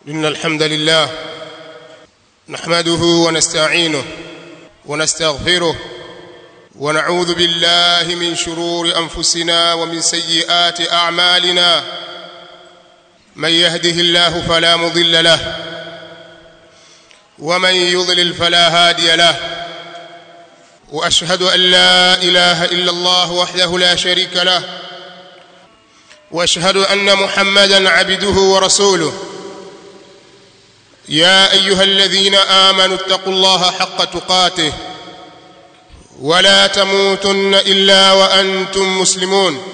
إن الحمد لله نحمده ونستعينه ونستغفره ونعوذ بالله من شرور أنفسنا ومن سيئات أعمالنا من يهده الله فلا مضل له ومن يضلل فلا هادي له واشهد ان لا اله الا الله وحده لا شريك له واشهد ان محمدا عبده ورسوله يا ايها الذين امنوا اتقوا الله حق تقاته ولا تموتن الا وانتم مسلمون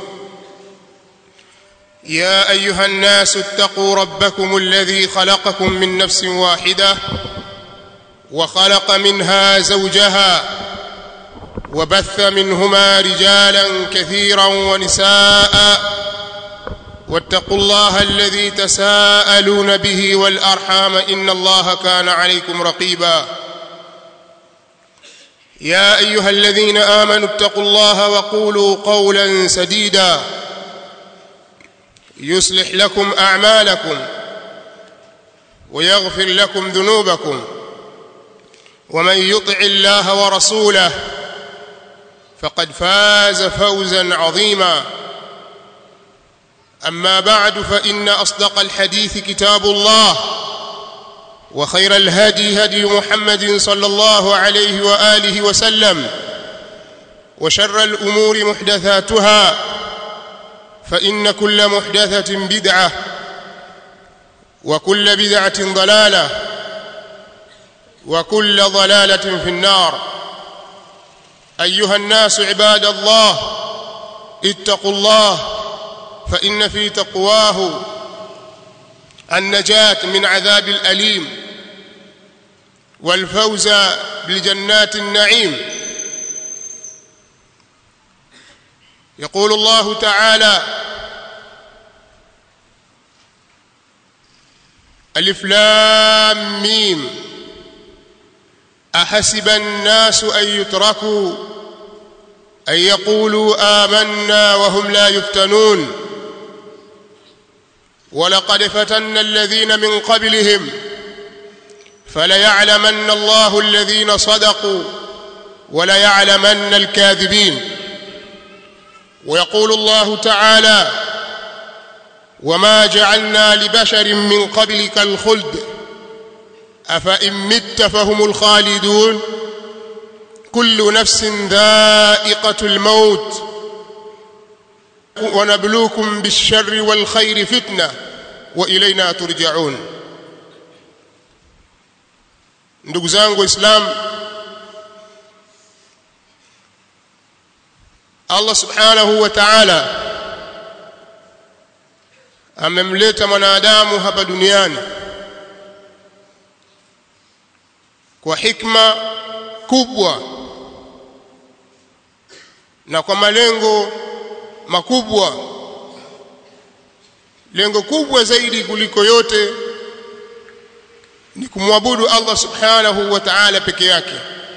يا ايها الناس اتقوا ربكم الذي خلقكم من نفس واحده وخلق منها زوجها وبث منهما رجالا كثيرا ونساء واتقوا الله الذي تساءلون به والارحام ان الله كان عليكم رقيبا يا ايها الذين امنوا اتقوا الله وقولوا قولا سديدا يصلح لكم اعمالكم ويغفر لكم ذنوبكم ومن يطع الله ورسوله فقد فاز فوزا عظيما اما بعد فان اصدق الحديث كتاب الله وخير الهدي هدي محمد صلى الله عليه واله وسلم وشر الامور محدثاتها فان كل محدثه بدعه وكل بدعه ضلاله وكل ضلاله في النار ايها الناس عباد الله اتقوا الله فان في تقواه النجاه من عذاب الاليم والفوز بجنات النعيم يقول الله تعالى الف لام ميم احسب الناس ان يتركوا ان يقولوا امنا وهم لا يفتنون ولقد فتنا الذين من قبلهم فليعلمن الله الذين صدقوا وليعلمن الكاذبين ويقول الله تعالى وما جعلنا لبشر من قبلك الخلد افان مت فهم الخالدون كل نفس ذائقه الموت ونبلوكم بالشر والخير فتنه والينا ترجعون ndugu zangu waislamu allah subhanahu wa ta'ala amemleta mwanadamu hapa duniani kwa hikma kubwa na kwa malengo makubwa lengo kubwa zaidi kuliko yote ni kumwabudu Allah subhanahu wa ta'ala peke yake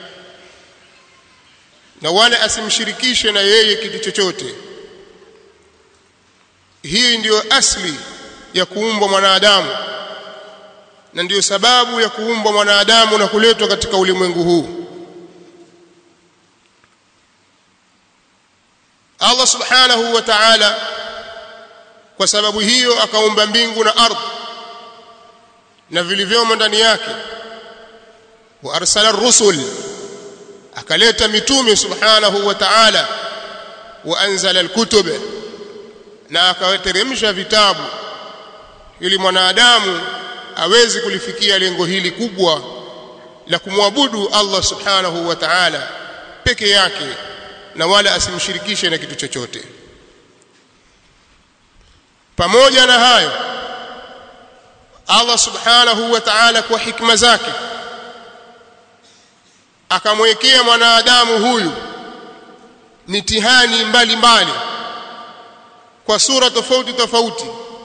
na wala asimshirikishe na yeye kitu chochote hii ndiyo asli ya kuumbwa mwanadamu na ndiyo sababu ya kuumbwa mwanadamu na kuletwa katika ulimwengu huu Allah subhanahu wa ta'ala kwa sababu hiyo akaumba mbingu na ardhi na vilivyomo ndani yake wa arsala rusul akaleta mitume subhanahu wa ta'ala wa anzala alkutub na akawateremsha vitabu ili mwanadamu aweze kulifikia lengo hili kubwa la kumwabudu Allah subhanahu wa ta'ala peke yake na wala asimshirikishe na kitu chochote pamoja na hayo Allah subhanahu wa ta'ala kwa hikma zake akamwekea mwanadamu huyu mitihani mbalimbali kwa sura tofauti tofauti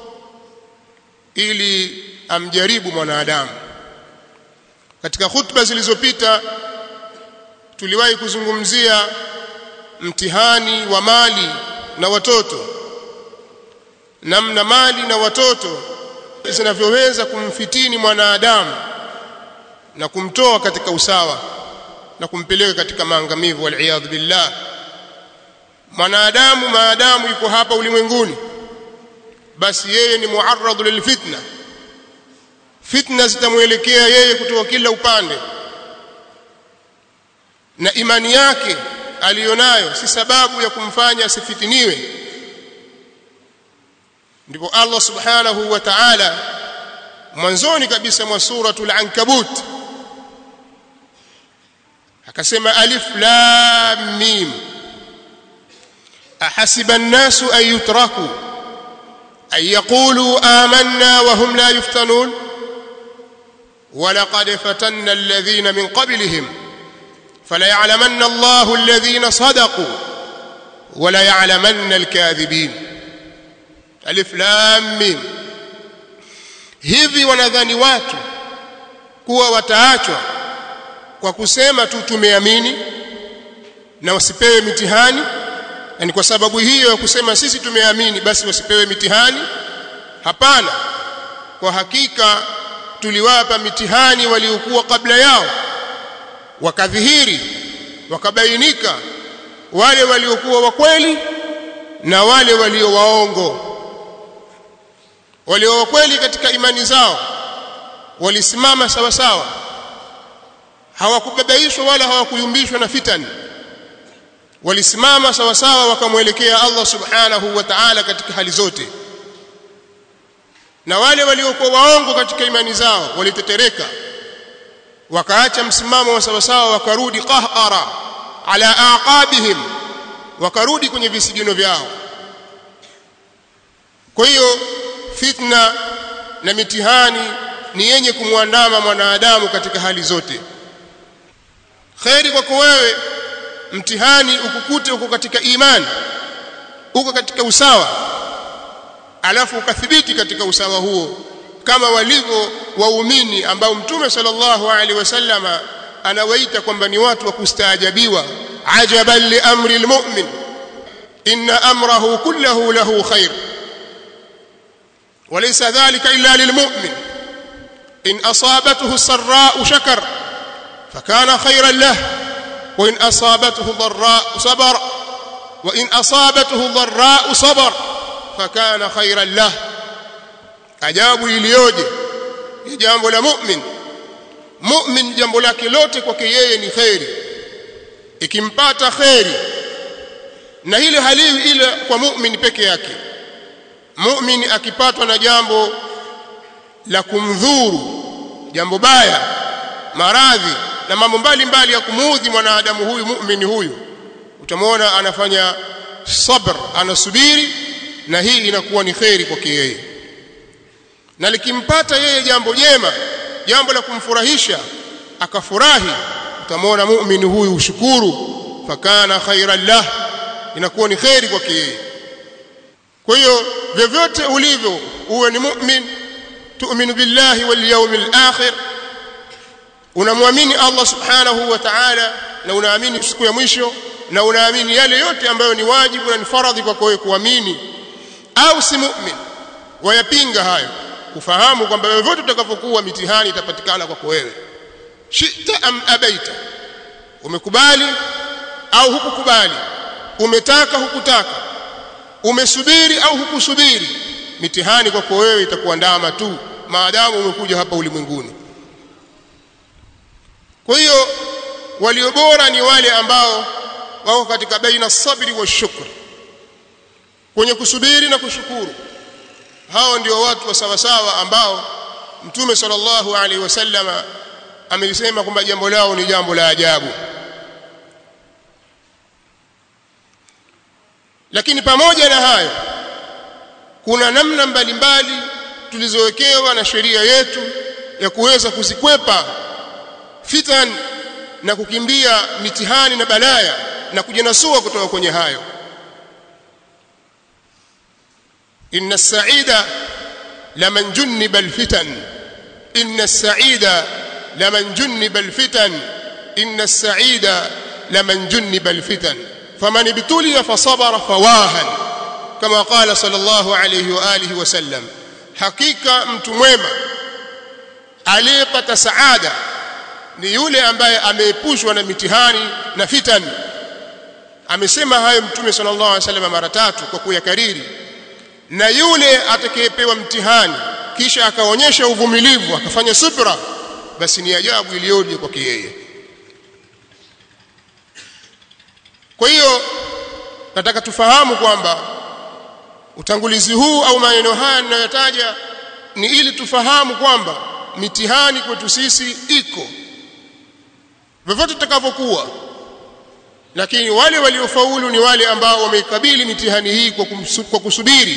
ili amjaribu mwanadamu katika hutuba zilizopita tuliwahi kuzungumzia mtihani wa mali na watoto namna mali na watoto zinavyoweza kumfitini mwanadamu na kumtoa katika usawa na kumpeleka katika maangamivu waliyadhu billah mwanadamu maadamu yuko hapa ulimwenguni basi yeye ni muarradu lilfitna fitna zitamwelekea yeye kutoka kila upande na imani yake aliyonayo si sababu ya kumfanya asifitiniwe ndipo Allah subhanahu wa ta'ala mwanzoni kabisa mwa suratul ankabut akasema alif lam mim ahasiba an-nasu an yutraku an yaqulu amanna wa hum la yuftanun ولقد فتنا الذين من قبلهم فليعلمن الله الذين صدقوا وليعلمن الكاذبين alif lam mim hivi wanadhani watu kuwa wataachwa kwa kusema tu tumeamini na wasipewe mitihani na ni kwa sababu hiyo ya kusema sisi tumeamini basi wasipewe mitihani hapana kwa hakika tuliwapa mitihani waliokuwa kabla yao wakadhihiri wakabainika wale waliokuwa wa kweli na wale walio waongo walio kweli katika imani zao walisimama sawa sawa hawakubabaishwa wala hawakuyumbishwa na fitani walisimama sawa sawa wakamwelekea Allah subhanahu wa ta'ala katika hali zote na wale waliokuwa waongo katika imani zao walitetereka wakaacha msimamo wa sawa sawa wakarudi qahqara ala aqabihim wakarudi kwenye visigino vyao kwa hiyo fitna na mitihani ni yenye kumwandama mwanadamu katika hali zote kheri kwako wewe mtihani ukukute uko katika imani uko katika usawa alafu ukathibiti katika usawa huo kama walivyo waumini ambao mtume sallallahu alaihi wasallama anawaita kwamba ni watu wa kustaajabiwa ajaban li amri almu'min inna amrahu kullahu lahu khair وليس ذلك إلا للمؤمن إن أصابته السراء شكر فكان خيرا له وإن أصابته ضراء صبر وإن أصابته ضراء صبر فكان خيرا له ajabu iliyoje ni jambo la mu'min mu'min jambo lake lote kwake yeye ni kheri ikimpata kheri na hili haliwi ile kwa mu'min peke yake mu'min akipatwa na jambo la kumdhuru jambo baya maradhi na mambo mbalimbali ya kumuudhi mwanadamu huyu mu'min huyu utamwona anafanya sabr anasubiri na hii inakuwa ni kheri kwake yeye na likimpata yeye jambo jema jambo la kumfurahisha akafurahi utamwona muumini huyu ushukuru fakana khairan lah inakuwa ni kheri kwake yeye kwa hiyo vyovyote ulivyo uwe ni mu'min tu'minu billahi wal yawmil akhir unamwamini Allah subhanahu wa ta'ala na unaamini siku ya mwisho na unaamini yale yote ambayo ni wajibu na ni faradhi kwako wewe kuamini au si mu'min wayapinga hayo kufahamu kwamba vyovyote utakavyokuwa mitihani itapatikana kwako wewe shita am abaita umekubali au hukukubali umetaka hukutaka umesubiri au hukusubiri mitihani kwako wewe itakuandama tu maadamu umekuja hapa ulimwenguni kwa hiyo walio bora ni wale ambao wako katika baina sabri wa shukr kwenye kusubiri na kushukuru hao ndio watu wa sawa sawa ambao mtume sallallahu alaihi wasallama amelisema kwamba jambo lao ni jambo la ajabu lakini pamoja na hayo kuna namna mbalimbali tulizowekewa na sheria yetu ya kuweza kuzikwepa fitan na kukimbia mitihani na balaya na kujinasua kutoka kwenye hayo inna as-sa'ida laman junniba al-fitan inna as-sa'ida laman junniba al-fitan inna as-sa'ida laman junniba al-fitan faman ibtuliya fasabara fawahan kama qala sallallahu alayhi wa alihi wa sallam hakika mtu mwema aliyepata saada ni yule ambaye ameepushwa na mitihani na fitan amesema hayo mtume sallallahu alaihi wasallam mara tatu kwa kuyakariri na yule atakayepewa mtihani kisha akaonyesha uvumilivu akafanya subra basi ni ajabu iliyoje kwake yeye kwa hiyo nataka tufahamu kwamba utangulizi huu au maneno haya ninayotaja ni ili tufahamu kwamba mitihani kwetu sisi iko vyovyote tutakavyokuwa lakini wale waliofaulu ni wale ambao wameikabili mitihani hii kwa, kumsu, kwa kusubiri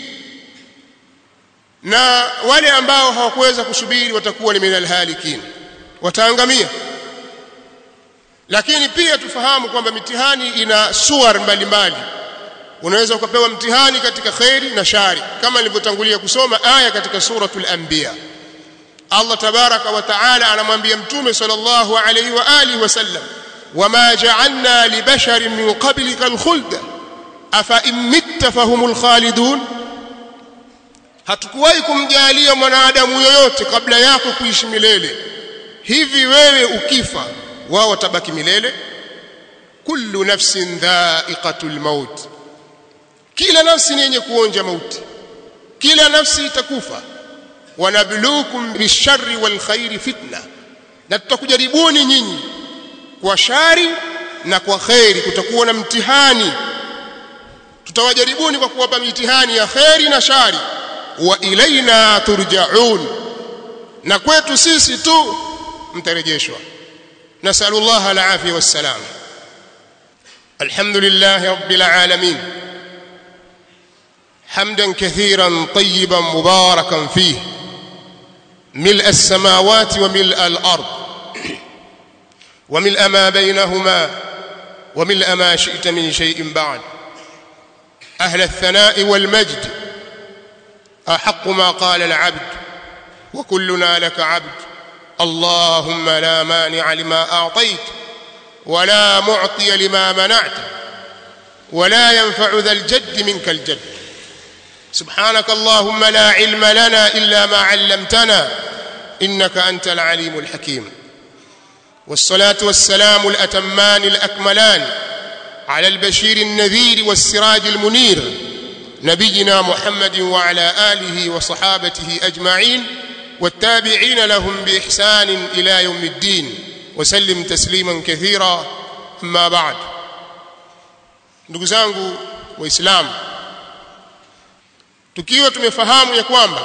na wale ambao hawakuweza kusubiri watakuwa ni minal halikin wataangamia lakini pia tufahamu kwamba mitihani ina suar mbalimbali unaweza ukapewa mtihani katika khairi na shari kama nilivyotangulia kusoma aya katika suratul anbiya Allah tabaraka wa taala anamwambia mtume sallallahu alayhi wa alihi wasallam wama ja'alna libasharin min qablika alkhulda afa in mitta fahumul khalidun hatukuwahi kumjalia mwanadamu yoyote kabla yako kuishi milele hivi wewe ukifa wao watabaki milele kullu nafsin dha'iqatul maut kila nafsi ni yenye kuonja mauti kila nafsi itakufa wanabluukum bisharri wal khairi fitna na tutakujaribuni nyinyi kwa shari na kwa khairi kutakuwa na mtihani tutawajaribuni kwa kuwapa mitihani ya khairi na shari wa ilaina turjaun na kwetu sisi tu mtarejeshwa nasallallahu alafia wassalam alhamdulillah rabbil alamin حمدا كثيرا طيبا مباركا فيه ملء السماوات وملء الارض وملء ما بينهما وملء ما شئت من شيء بعد اهل الثناء والمجد احق ما قال العبد وكلنا لك عبد اللهم لا مانع لما اعطيت ولا معطي لما منعت ولا ينفع ذا الجد منك الجد سبحانك اللهم لا علم لنا الا ما علمتنا انك انت العليم الحكيم والصلاه والسلام الاتمان الاكملان على البشير النذير والسراج المنير نبينا محمد وعلى اله وصحابته اجمعين والتابعين لهم باحسان الى يوم الدين وسلم تسليما كثيرا اما بعد ndugu zangu waislamu tukiwa tumefahamu ya kwamba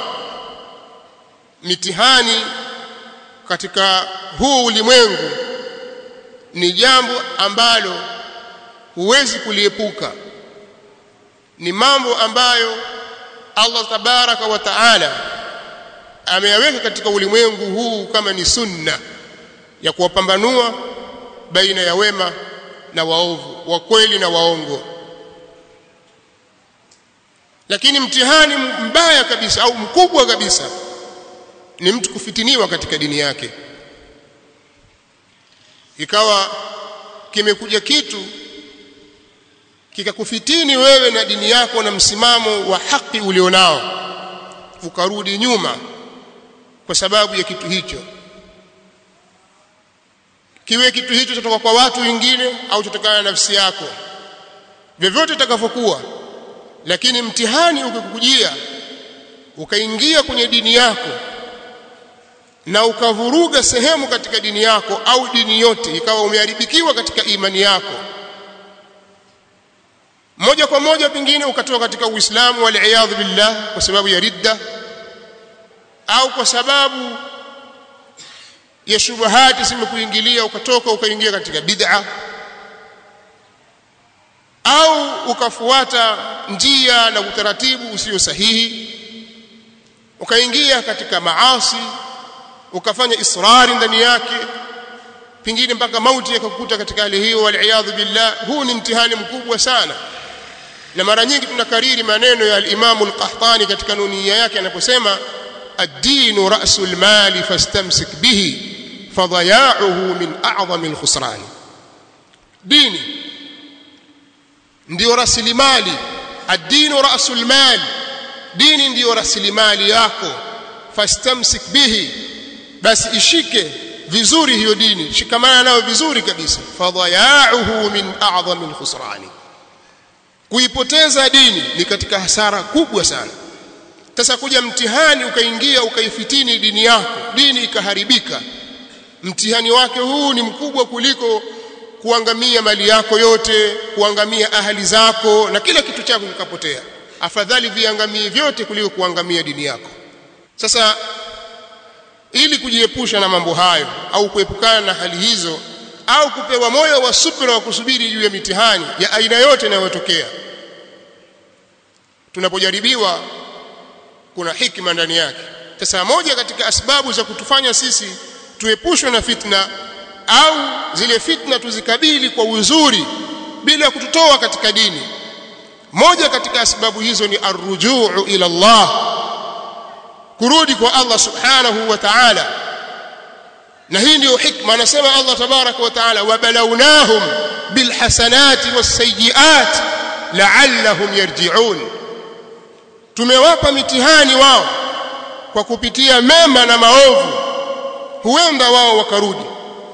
mitihani katika huu ulimwengu ni jambo ambalo huwezi kuliepuka ni mambo ambayo Allah tabaraka wa taala ameyaweka katika ulimwengu huu kama ni sunna ya kuwapambanua baina ya wema na waovu wa kweli na waongo lakini mtihani mbaya kabisa au mkubwa kabisa ni mtu kufitiniwa katika dini yake ikawa kimekuja kitu kikakufitini wewe na dini yako na msimamo wa haki ulionao ukarudi nyuma kwa sababu ya kitu hicho kiwe kitu hicho kutoka kwa watu wengine au kutokana na nafsi yako vyovyote itakavyokuwa lakini mtihani ukikujia ukaingia kwenye dini yako na ukavuruga sehemu katika dini yako au dini yote ikawa umeharibikiwa katika imani yako moja kwa moja pengine ukatoka katika Uislamu wal billah kwa sababu ya ridda au kwa sababu ya shubahati zimekuingilia ukatoka ukaingia katika bid'a au ukafuata njia na utaratibu usio sahihi ukaingia katika maasi ukafanya israri ndani yake pengine mpaka mauti yakakukuta katika hali hiyo wal billah huu ni mtihani mkubwa sana na mara nyingi tunakariri maneno ya al-Imam al-Qahtani katika nunia yake anaposema ad-dinu ra'sul mali fastamsik bihi fadaya'uhu min a'zami al-khusran dini ndio rasilimali ad-dinu ra'sul mali dini ndiyo rasilimali yako fastamsik bihi basi ishike vizuri hiyo dini shikamana nayo vizuri kabisa fadhayauhu min a'dhami alkhusrani kuipoteza dini ni katika hasara kubwa sana sasa kuja mtihani ukaingia ukaifitini dini yako dini ikaharibika mtihani wake huu ni mkubwa kuliko kuangamia mali yako yote kuangamia ahali zako na kila kitu chako kikapotea afadhali viangamie vyote kuliko kuangamia dini yako sasa ili kujiepusha na mambo hayo au kuepukana na hali hizo au kupewa moyo wa subira wa kusubiri juu ya mitihani ya aina yote inayotokea tunapojaribiwa kuna hikma ndani yake sasa moja katika asbabu za kutufanya sisi tuepushwe na fitna au zile fitna tuzikabili kwa uzuri bila kututoa katika dini moja katika sababu hizo ni arrujuu ila Allah kurudi kwa Allah subhanahu wa ta'ala na hii ndio hikma anasema Allah tabaraka wa ta'ala wabalawnahum bilhasanati wasayiat la'allahum yarji'un tumewapa mitihani wao kwa kupitia mema na maovu huenda wao wakarudi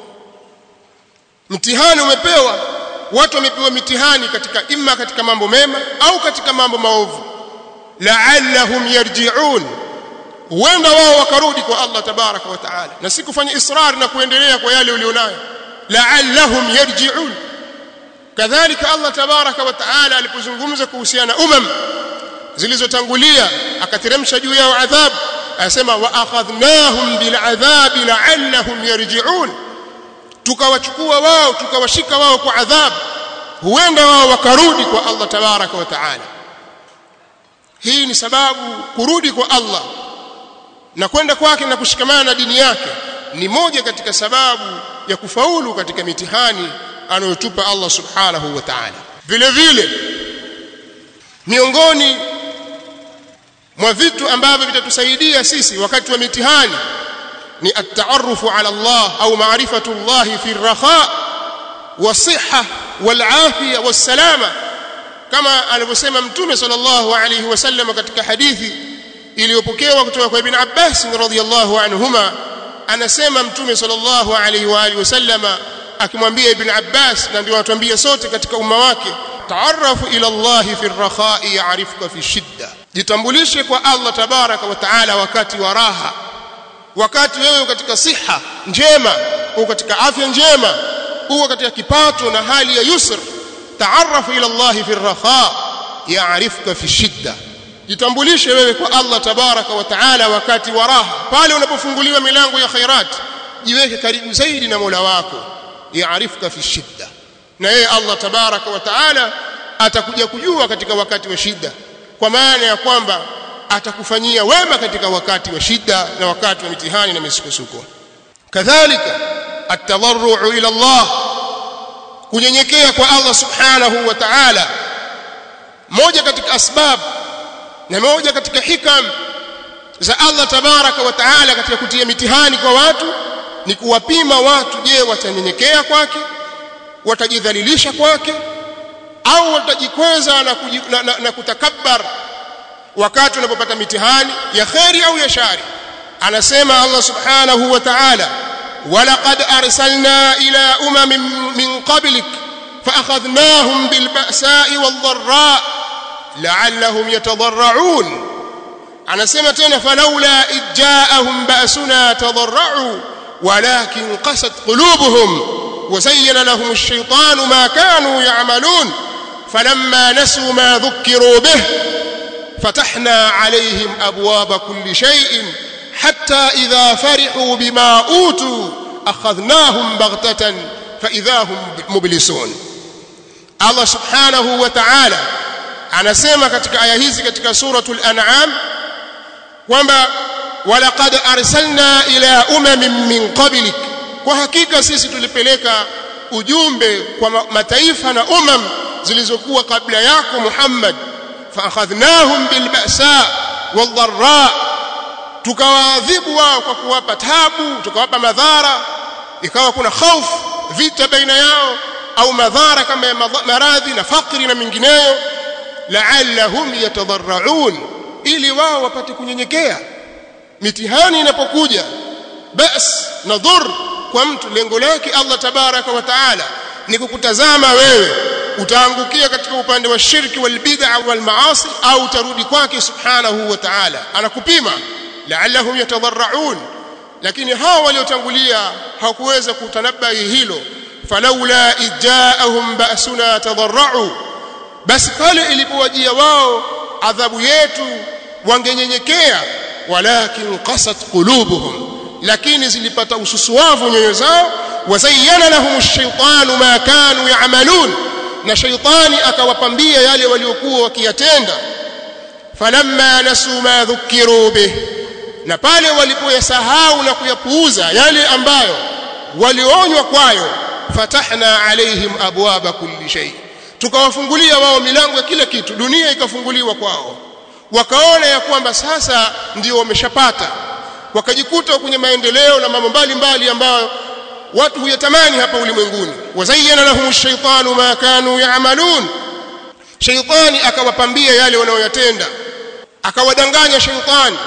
mtihani umepewa watu wamepewa mitihani katika imma katika mambo mema au katika mambo maovu la'allahum yarji'un huenda wao wakarudi kwa Allah tabaraka wa taala na si kufanya israr na kuendelea kwa yale ulionayo la'allahum yarji'un kadhalika Allah tabaraka wa taala alipozungumza kuhusiana umam zilizotangulia akateremsha juu yao adhabu asema wa akhadhnahum bil adhabi la'allahum yarji'un tukawachukua wao tukawashika wao kwa adhabu huenda wao wakarudi kwa Allah tabaraka wa taala hii ni sababu kurudi kwa Allah na kwenda kwake na kushikamana na dini yake ni moja katika sababu ya kufaulu katika mitihani anayotupa Allah subhanahu wa ta'ala vile vile miongoni mwa vitu ambavyo vitatusaidia sisi wakati wa mitihani ni at-ta'arrufu ala Allah au ma'rifatu Allah fi ar-rakha was-sihha wal-afiyah was-salama kama alivyosema mtume sallallahu alayhi wasallam katika hadithi iliyopokewa kutoka kwa ibn Abbas radhiyallahu anhuma anasema mtume sallallahu alayhi wa alihi wasallama akimwambia ibn Abbas na ndio anatuambia sote katika umma wake taarafu ila Allah fi ar-rakha'i ya'rifuka fi shidda jitambulishe kwa Allah tabaraka wa taala wakati wa raha wakati wewe katika siha njema uko katika afya njema uko katika kipato na hali ya yusr taarafu ila Allah fi ar-rakha' ya'rifuka fi shidda jitambulishe wewe kwa Allah tabaraka wa taala wakati wa raha pale unapofunguliwa milango ya khairat jiweke karibu zaidi na Mola wako yaarifuka fi shidda na yeye Allah tabaraka wa taala atakuja kujua katika wakati wa shida kwa maana ya kwamba atakufanyia wema katika wakati wa shida na wakati wa mitihani na misukosuko kadhalika at-tadarru ila Allah kunyenyekea kwa Allah subhanahu wa ta'ala moja katika asbab na moja katika hikam za Allah tabaraka wa taala katika kutia mitihani kwa watu ni kuwapima watu je watanyenyekea kwake watajidhalilisha kwake au watajikweza na, na, na, na kutakabbar wakati unapopata mitihani ya kheri au ya shari anasema Allah subhanahu wa ta'ala ولقد أرسلنا إلى أمم من قبلك فأخذناهم بالبأساء والضراء لعلهم يتضرعون anasema tena falaula idjaahum ba'suna tadarra'u walakin qasat qulubuhum وزين لهم الشيطان ما كانوا يعملون فلما نسوا ما ذكروا به فتحنا عليهم ابواب كل شيء حتى اذا فرحوا بما اوتوا اخذناهم بغته فاذا هم مبلسون الله سبحانه وتعالى anasema katika aya hizi katika suratul an'am kwamba walaqad arsalna ila umamin min qablik kwa hakika sisi tulipeleka ujumbe kwa mataifa na umam zilizokuwa kabla yako Muhammad fa akhadhnahum bil ba'sa wal dharra tukawaadhibu wao kwa kuwapa tabu tukawapa madhara ikawa kuna hofu vita baina yao au madhara kama ya maradhi na fakri na mingineyo la'allahum yatadarraun ili wao wapate kunyenyekea mitihani inapokuja bas na dhur kwa mtu lengo lake Allah tabaraka wa taala ni kukutazama wewe utaangukia katika upande wa shirki wal bid'a wal maasi au utarudi kwake subhanahu wa ta'ala anakupima la'allahum yatadarraun lakini hao waliotangulia hawakuweza kutanabahi hilo falaula ijaahum ba'suna tadarra'u basi pale ilipowajia wao adhabu yetu wangenyenyekea walakin qasat qulubuhum lakini zilipata ususuavu nyoyo zao wazayyana lahum ash-shaytanu ma kanu ya'malun na shaytani akawapambia yale waliokuwa wakiyatenda falamma nasu ma dhukiru bih na pale walipoyasahau na kuyapuuza yale ambayo walionywa kwayo fatahna alaihim abwaba kulli shay tukawafungulia wao milango ya kila kitu dunia ikafunguliwa kwao wakaona ya kwamba sasa ndio wameshapata wakajikuta kwenye maendeleo na mambo mbalimbali ambayo watu huyatamani hapa ulimwenguni wazayyana lahum ash-shaytanu ma kanu ya'malun shaytani akawapambia yale wanayoyatenda akawadanganya shaytani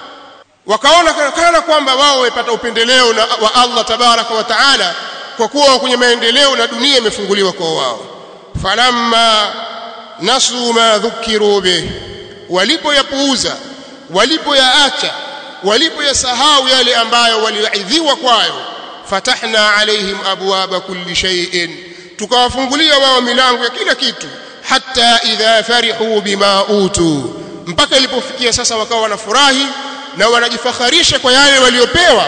wakaona kana kwamba wao wamepata upendeleo na wa Allah tabaraka wa taala kwa kuwa kwenye maendeleo na dunia imefunguliwa kwa wao falamma nasu ma dhukiru bih walipoyapuuza walipoyaacha walipoyasahau yale ambayo waliaidhiwa kwayo fatahna alaihim abwaba kulli shay'in tukawafungulia wao milango ya kila kitu hatta idha farihu bima utu mpaka ilipofikia sasa wakawa wanafurahi na wanajifakharisha kwa yale waliopewa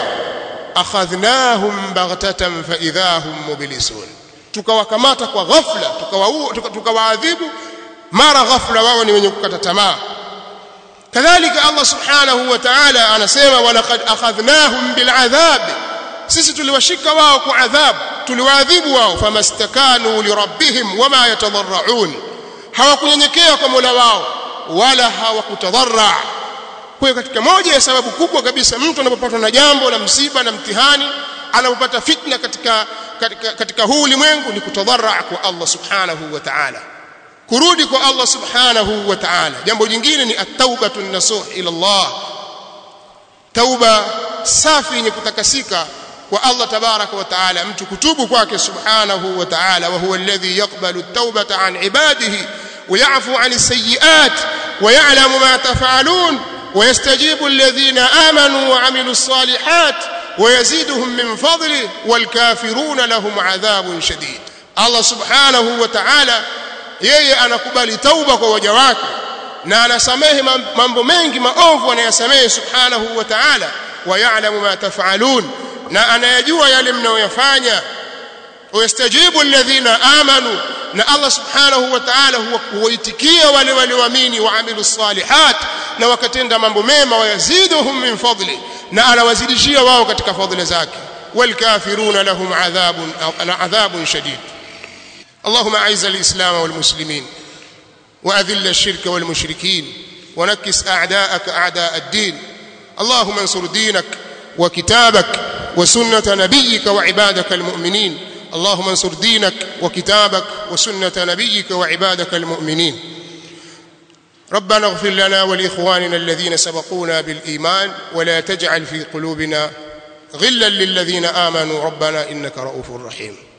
akhadhnahum baghtatan fa idahum mublisun tukawakamata kwa ghafla tukawaadhibu mara ghafla wao ni wenye kukata tamaa kadhalika Allah subhanahu wa ta'ala anasema walaqad akhadhnahum bil'adhab sisi tuliwashika wao kwa adhabu tuliwaadhibu wao famastakanu lirabbihim wama yatadarraun hawakunyenyekea kwa Mola wao wala hawakutadarra kwa katika moja ya sababu kubwa kabisa mtu anapopatwa na jambo la msiba na mtihani anapopata fitna katika katika, katika huu ulimwengu ni kutadarra kwa Allah subhanahu wa ta'ala kurudi kwa Allah subhanahu wa ta'ala jambo jingine ni at-taubatu nasuh ila Allah tauba safi yenye kutakasika kwa Allah tabaraka wa taala mtu kutubu kwake subhanahu wa taala wa huwa alladhi yaqbalu at-taubata an ibadihi wa ya'fu 'an as-sayyi'at wa ya'lamu ma taf'alun wa yastajibu alladhina amanu wa 'amilu as-salihat wa yaziduhum min fadlihi wal kafiruna lahum 'adhabun shadid Allah subhanahu wa ta'ala yeye anakubali tauba kwa waja wake na anasamehe mambo mengi maovu anayasamehe subhanahu wa ta'ala wa ya'lamu ma taf'alun na anayajua yale mnayoyafanya wayastajibu alladhina amanu na Allah subhanahu wa ta'ala huwaitikia wale walioamini waamilu salihat na wakatenda mambo mema wayaziduhum min fadli na anawazidishia wao katika fadhila zake walkafiruna lahum adhabun adhabun shadid اللهم اعز الاسلام والمسلمين واذل الشرك والمشركين ونكس اعداءك اعداء الدين اللهم انصر دينك وكتابك وسنه نبيك وعبادك المؤمنين اللهم انصر دينك وكتابك وسنه نبيك وعبادك المؤمنين ربنا اغفر لنا ولاخواننا الذين سبقونا بالايمان ولا تجعل في قلوبنا غلا للذين امنوا ربنا انك رؤوف رحيم